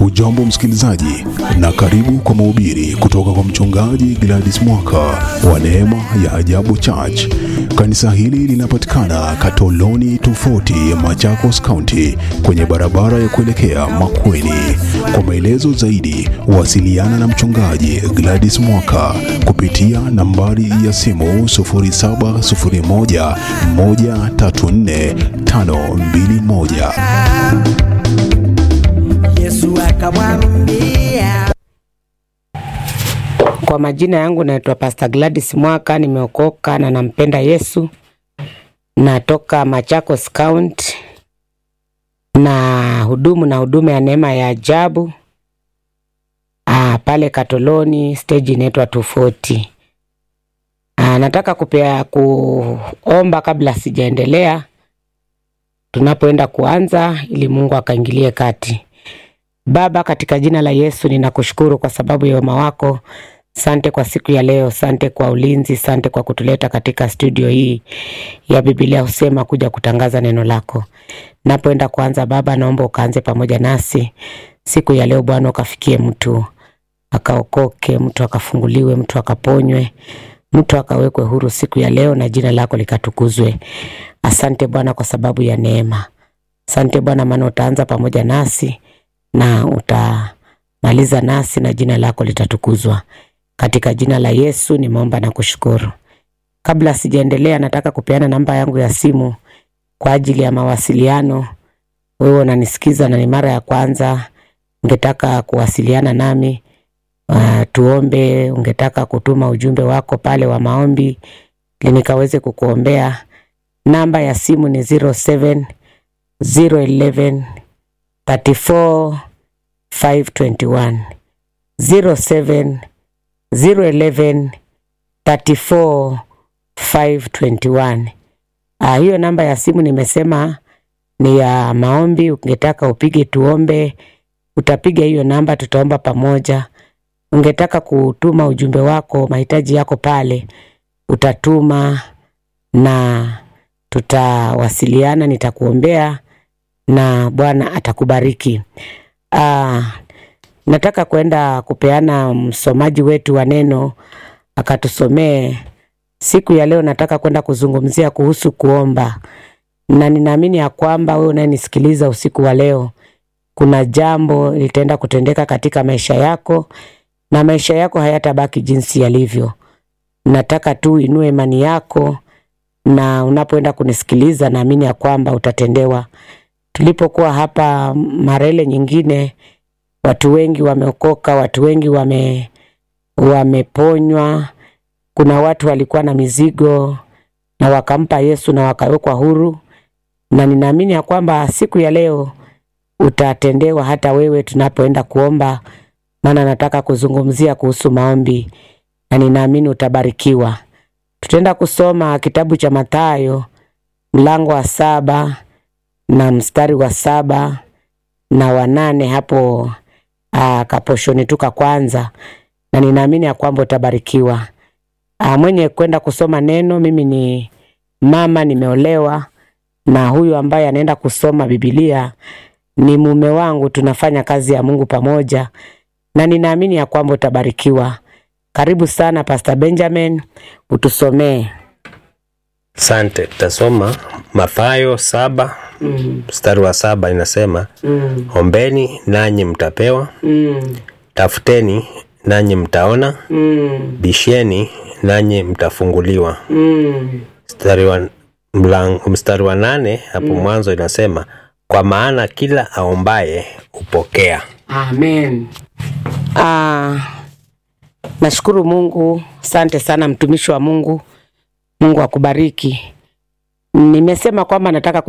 Hujambo msikilizaji, na karibu kwa mahubiri kutoka kwa mchungaji Gladys Mwaka wa Neema ya Ajabu Church. Kanisa hili linapatikana Katoloni tofauti Machakos County, kwenye barabara ya kuelekea Makueni. Kwa maelezo zaidi, wasiliana na mchungaji Gladys Mwaka kupitia nambari ya simu 0701 134 521. Yesu akamwambia Kwa majina yangu naitwa Pastor Gladys Mwaka, nimeokoka na nampenda Yesu. Natoka Machakos County na hudumu na huduma ya neema ya ajabu ah, pale Katoloni, stage inaitwa 240. Ah, nataka kupea kuomba kabla sijaendelea, tunapoenda kuanza, ili Mungu akaingilie kati. Baba, katika jina la Yesu ninakushukuru kwa sababu ya wema wako. Sante kwa siku ya leo, sante kwa ulinzi, sante kwa kutuleta katika studio hii ya Biblia husema kuja kutangaza neno lako. Napoenda kuanza, Baba, naomba ukaanze pamoja nasi siku ya leo. Bwana, ukafikie mtu akaokoke, mtu akafunguliwe, mtu akaponywe, mtu akawekwe huru siku ya leo, na jina lako likatukuzwe. Asante Bwana kwa sababu ya neema. Asante Bwana, maana utaanza pamoja nasi na utamaliza nasi na jina lako litatukuzwa. Katika jina la Yesu nimeomba na kushukuru. Kabla sijaendelea, nataka kupeana namba yangu ya simu kwa ajili ya mawasiliano. Wewe unanisikiza na ni mara ya kwanza, ungetaka kuwasiliana nami uh, tuombe, ungetaka kutuma ujumbe wako pale wa maombi ili nikaweze kukuombea, namba ya simu ni 07 011 34 521 07 011 34 521. Ah, hiyo namba ya simu nimesema ni ya maombi. Ungetaka upige tuombe, utapiga hiyo namba, tutaomba pamoja. Ungetaka kutuma ujumbe wako, mahitaji yako pale, utatuma na tutawasiliana, nitakuombea na Bwana atakubariki. Ah, nataka kwenda kupeana msomaji wetu wa neno akatusomee siku ya leo. Nataka kwenda kuzungumzia kuhusu kuomba, na ninaamini ya kwamba wewe unayenisikiliza usiku wa leo, kuna jambo litaenda kutendeka katika maisha yako, na maisha yako hayatabaki jinsi yalivyo. Nataka tu inue imani yako, na unapoenda kunisikiliza, naamini ya kwamba utatendewa. Tulipokuwa hapa Marele nyingine, watu wengi wameokoka, watu wengi wame wameponywa. Kuna watu walikuwa na mizigo na wakampa Yesu na wakawekwa huru, na ninaamini ya kwamba siku ya leo utatendewa hata wewe tunapoenda kuomba, maana nataka kuzungumzia kuhusu maombi na ninaamini utabarikiwa. Tutaenda kusoma kitabu cha Mathayo mlango wa saba na mstari wa saba na wanane hapo ah, kaposhoni tuka kwanza, na ninaamini ya kwamba utabarikiwa. Ah, mwenye kwenda kusoma neno, mimi ni mama, nimeolewa na huyu ambaye anaenda kusoma Biblia ni mume wangu. Tunafanya kazi ya Mungu pamoja, na ninaamini ya kwamba utabarikiwa. Karibu sana Pastor Benjamin, utusomee. Asante, tutasoma Mathayo saba mm, mstari wa saba inasema, mm, ombeni nanyi mtapewa, mm, tafuteni nanyi mtaona, mm, bisheni nanyi mtafunguliwa. mm. Mstari wa, mlang, mstari wa nane hapo mwanzo inasema, kwa maana kila aombaye hupokea. Amen. Ah, nashukuru Mungu. Asante sana mtumishi wa Mungu. Mungu akubariki. Nimesema kwamba nataka